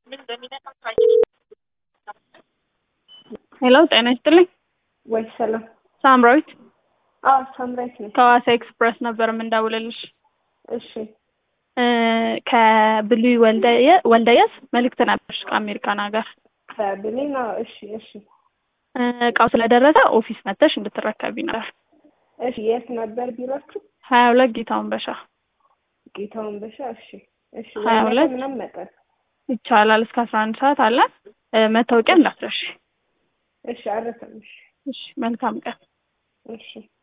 ሄሎ ጤና ይስጥልኝ። ወይ ሰላም። ሳምራዊት አዎ ሳምራዊት ነኝ። ከሐዋሳ ኤክስፕረስ ነበር የምንደውልልሽ። እሺ እ ከብሉይ ወልደየ- ወልደየስ መልእክት ነበርሽ ከአሜሪካን ሀገር ከብሌን። አዎ እሺ እሺ እ እቃው ስለደረሰ ኦፊስ መጥተሽ እንድትረከቢ ነበር። እሺ የት ነበር ቢሯችሁ? ሀያ ሁለት ጌታውን በሻ ጌታውን በሻ። እሺ እሺ ሀያ ወደ ሁለት ምናምን መጠን ይቻላል። እስከ አስራ አንድ ሰዓት አለ። እ መታወቂያ እንዳትረሺ። እሺ አረሰም። እሺ እሺ መልካም ቀን። እሺ